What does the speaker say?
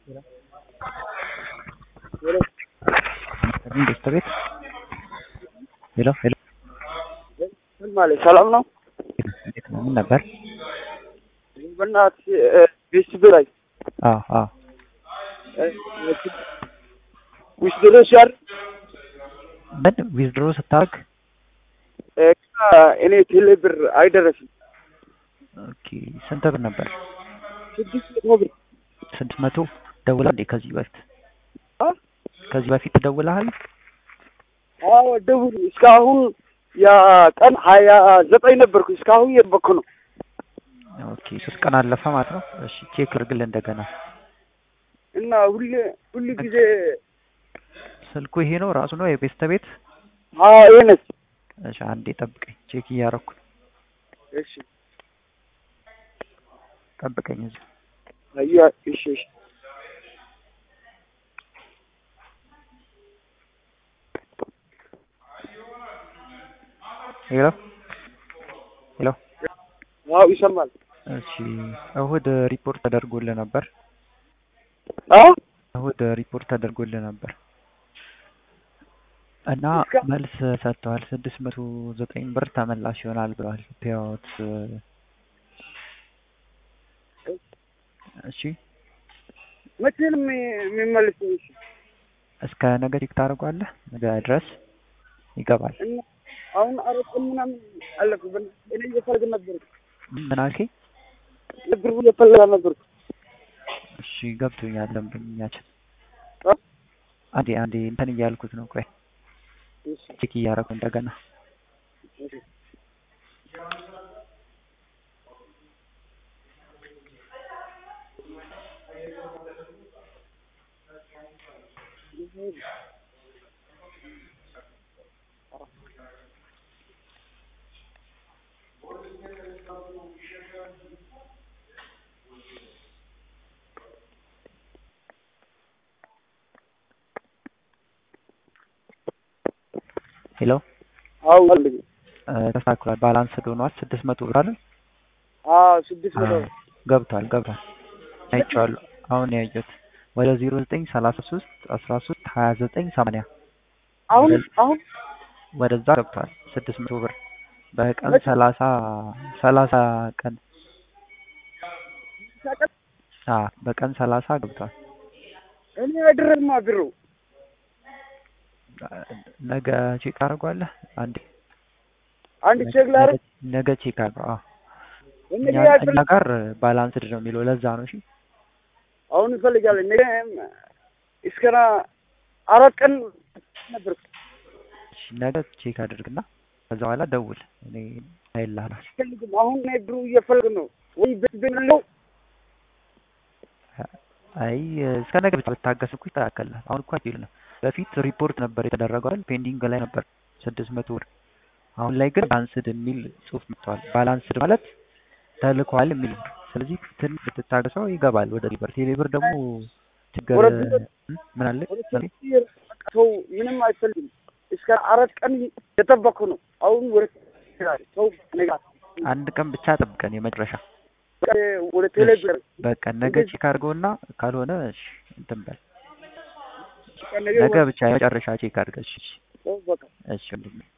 ደስታ ቤት ሄሎ ሄሎ ምን ማለት ሰላም ነው? እንዴት ነው? ምን ነበር? በእናትህ ቤስት ላይ አዎ አዎ ውስጥ ድረስ ያር ምን ዊዝድሮ ስታደርግ እኔ ቴሌ ብር አይደረስም። ኦኬ ስንት ብር ነበር? ስድስት መቶ ብር ስድስት መቶ ደውላ እንዴ ከዚህ በፊት አ? ከዚህ በፊት ደውለሃል? አዎ ደውል። እስካሁን ያ ቀን ሀያ ዘጠኝ ነበርኩ። እስካሁን እየጠበቅኩ ነው። ኦኬ ሶስት ቀን አለፈ ማለት ነው። እሺ ቼክ እርግልህ እንደገና። እና ሁሌ ሁሉ ጊዜ ስልኩ ይሄ ነው ራሱ ነው የቤስተ ቤት? አዎ ይሄ ነች። እሺ አንዴ ጠብቀኝ፣ ቼክ እያደረኩ ነው። እሺ ጠብቀኝ እዚህ አያ እሺ እሺ ሄሎ ሄሎ አዎ ይሰማል። እሺ እሁድ ሪፖርት ተደርጎልህ ነበር? አ እሁድ ሪፖርት ተደርጎልህ ነበር እና እስከ- መልስ ሰጥተዋል። ስድስት መቶ ዘጠኝ ብር ተመላሽ ይሆናል ብለዋል። ፔይአውት እሺ መቼ ነው የሚ- የሚመልሰው? እሺ እስከ ነገ ቼክ ታደርጓለህ። ነገ ድረስ ይገባል። እና አሁን አራት ቀን ምናምን አለፈ። በእናትህ እኔ እየፈለገ ነበርኩ ምን አልከኝ? ብር እየፈለገ ነበርኩ። እሺ ገብቶኛል። ደንበኛችን አ? አንዴ አንዴ እንትን እያልኩት ነው። ቆይ እሺ ቼክ እያደረኩ እንደገና እሺ ሄሎ አዎ አለኝ። እ፣ ተስተካክሏል። ባላንስ ሆኗል። ስድስት መቶ ብር አይደል? አዎ ስድስት መቶ አዎ፣ ገብቷል ገብቷል። አይቼዋለሁ። አሁን ያየሁት ወደ ዜሮ ዘጠኝ ሰላሳ ሶስት አስራ ሶስት ሀያ ዘጠኝ ሰማንያ አሁን አሁን ወደዛ ገብቷል። ስድስት መቶ ብር በቀን መቼ? ሰላሳ ሰላሳ ቀን ሳቀጥ አ በቀን ሰላሳ ገብቷል። እኔ አይደረማ ብሩ ነገ ቼክ አድርጓለህ? አንዴ አንድ ቼክ ላድርግ። ነገ ቼክ አድርገው። አዎ እኔ እኛ ያድር እኛ ጋር ባላንስድ ነው የሚለው ለዛ ነው። እሺ አሁን እፈልጋለሁ። ነገ እስከና አራት ቀን ነበርኩ። እሺ፣ ነገ ቼክ አድርግና ከዛ በኋላ ደውል። እኔ አይልሃለሁ። አልፈልግም። አሁን እኔ ብሩ እየፈለግ ነው ወይ ቤት ቤት ነው አይ እስከ ነገ ብቻ ብታገስ እኮ ይስተካከላል። አሁን እኮ አይል ነው። በፊት ሪፖርት ነበር የተደረገው አይደል? ፔንዲንግ ላይ ነበር ስድስት መቶ ብር። አሁን ላይ ግን ባላንስድ የሚል ጽሑፍ መጥቷል። ባላንስድ ማለት ተልኳል የሚል ነው። ስለዚህ ትንሽ ብትታገሰው ይገባል ወደ ሊበር። ቴሌብር ደግሞ ችግር ወደ ሊበር- እ? ምን አለ ወደ ቴሌብር ሰው ምንም አይፈልግም። እስከ አራት ቀን የጠበቅኩ ነው። አሁን ወደ ሰው ነገ አንድ ቀን ብቻ ጠብቀን የመጨረሻ ወደ ቴሌብር በቃ ነገ እንደዚህ- ቼክ አድርገውና ካልሆነ እሺ እንትን በል ነገ ነገ ብቻ የመጨረሻ ቼክ አድርገሽ ሰው በቃ እሺ ወንድሜ